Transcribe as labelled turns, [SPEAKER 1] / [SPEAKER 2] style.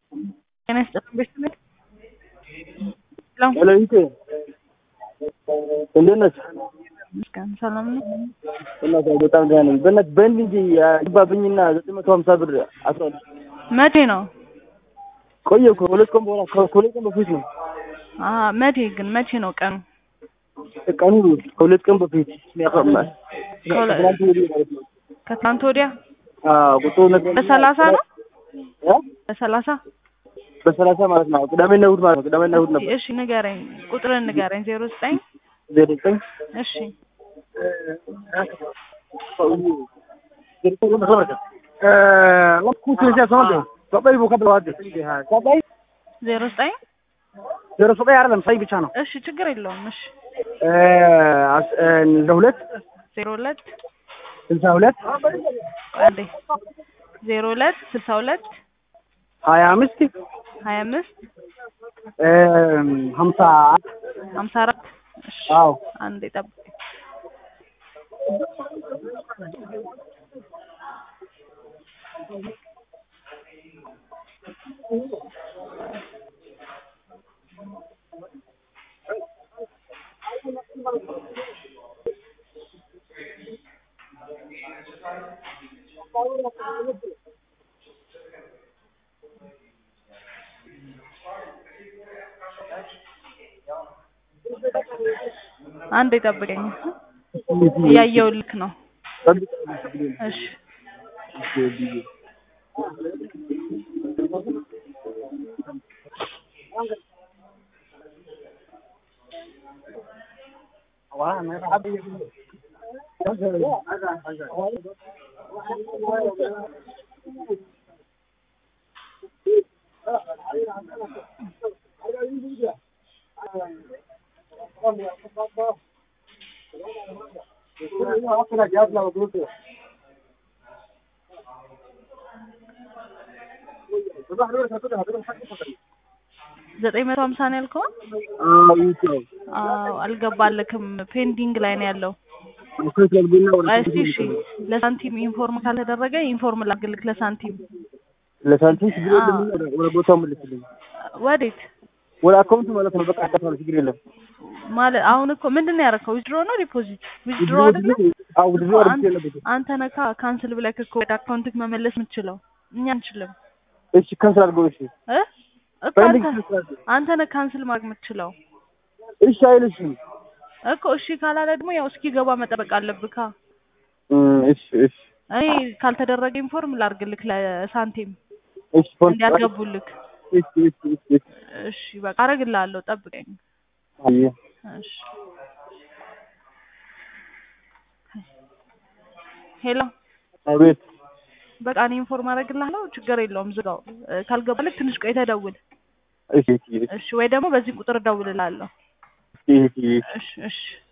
[SPEAKER 1] ጤና ይስጥልኝ ቤተሰብ
[SPEAKER 2] ሄሎ ይቴ እንዴት ነች?
[SPEAKER 1] ምስጋና ሰላም ነው።
[SPEAKER 2] በእናትህ በጣም ደህና ነኝ። በእናትህ በእንድ እንጂ ገባብኝና ዘጠኝ መቶ ሀምሳ ብር አስራ
[SPEAKER 1] መቼ ነው?
[SPEAKER 2] ቆየ እኮ ሁለት ቀን በኋላ ከሁለት ቀን በፊት ነው
[SPEAKER 1] አሀ መቼ ግን መቼ ነው ቀኑ?
[SPEAKER 2] ቀኑ ከሁለት ቀን በፊት ያቀርማል ትናንት ወዲህ ማለት ነው።
[SPEAKER 1] ከትናንት ወዲያ
[SPEAKER 2] አዎ ቁጥሩ ነገር
[SPEAKER 1] በሰላሳ ነው
[SPEAKER 2] እ?
[SPEAKER 1] በሰላሳ
[SPEAKER 2] በሰላሳ ማለት ነው። ቅዳሜና እሑድ ማለት ነው። ቅዳሜና እሑድ ነበር።
[SPEAKER 1] እሺ ንገረኝ፣ ቁጥርን ንገረኝ። ዜሮ ዘጠኝ
[SPEAKER 2] ዜሮ ዘጠኝ
[SPEAKER 1] እሺ ዜሮ ዘጠኝ
[SPEAKER 2] ዜሮ ዘጠኝ አይደለም ሳይ ብቻ ነው።
[SPEAKER 1] እሺ ችግር የለውም። እሺ
[SPEAKER 2] ለሁለት
[SPEAKER 1] ዜሮ ሁለት
[SPEAKER 2] ስልሳ ሁለት
[SPEAKER 1] አንዴ ዜሮ ሁለት ስልሳ ሁለት
[SPEAKER 2] ሀያ አምስት
[SPEAKER 1] ሀያ አምስት
[SPEAKER 2] ሀምሳ
[SPEAKER 1] ሀምሳ አራት እሺ
[SPEAKER 2] አዎ
[SPEAKER 1] አንዴ ጠብቀኝ። አንዴ ጠብቀኝ። እያየሁልክ ነው። እሺ ዘጠኝ መቶ ሀምሳ ነው ያልከው? አዎ አልገባልክም። ፔንዲንግ ላይ ነው ያለው። እስቲ እሺ ለሳንቲም ኢንፎርም ካልተደረገ ኢንፎርም ላግልክ ለሳንቲም
[SPEAKER 2] ለሳንቲም ችግር የለም። ወደ ቦታው መልስልኝ።
[SPEAKER 1] ወዴት
[SPEAKER 2] ወደ አካውንቱ ማለት ነው። በቃ አካውንት ችግር የለም።
[SPEAKER 1] ማለት አሁን እኮ ምንድን ነው ያደረከው? ዊዝድሮ ነው ዲፖዚት? ዊዝድሮ አይደለ?
[SPEAKER 2] አዎ ውድድሩ አድርጌ ነበር።
[SPEAKER 1] አንተ ነካ ካንስል ብለህ እኮ ወደ አካውንትክ መመለስ የምትችለው እኛ አንችልም
[SPEAKER 2] እሺ ካንስል አድርገው። እሺ
[SPEAKER 1] እ እኮ
[SPEAKER 2] ፈልግ
[SPEAKER 1] አንተ አንተ ነህ ካንስል ማድረግ የምትችለው
[SPEAKER 2] እሺ አይልሽም።
[SPEAKER 1] እኮ እሺ ካላለ ደግሞ ያው እስኪገባ መጠበቅ አለብካ።
[SPEAKER 2] እም፣ እሺ እሺ
[SPEAKER 1] እኔ ካልተደረገ ኢንፎርም ላርግልክ ለሳንቲም
[SPEAKER 2] እሺ ፎን
[SPEAKER 1] እንዲያስገቡልክ።
[SPEAKER 2] እሺ እሺ እሺ እሺ
[SPEAKER 1] እሺ በቃ አረግልሃለሁ፣ ጠብቀኝ።
[SPEAKER 2] አየ
[SPEAKER 1] እሺ ሄሎ
[SPEAKER 2] አቤት
[SPEAKER 1] በቃ እኔ ኢንፎርም አረግልሃለሁ፣ ችግር የለውም ዝጋው። እ፣ ካልገባልክ ትንሽ ቆይተህ ደውል።
[SPEAKER 2] እሺ እሺ
[SPEAKER 1] እሺ ወይ ደግሞ በዚህ ቁጥር እደውልልሃለሁ።
[SPEAKER 2] እሺ እሺ
[SPEAKER 1] እሺ እሺ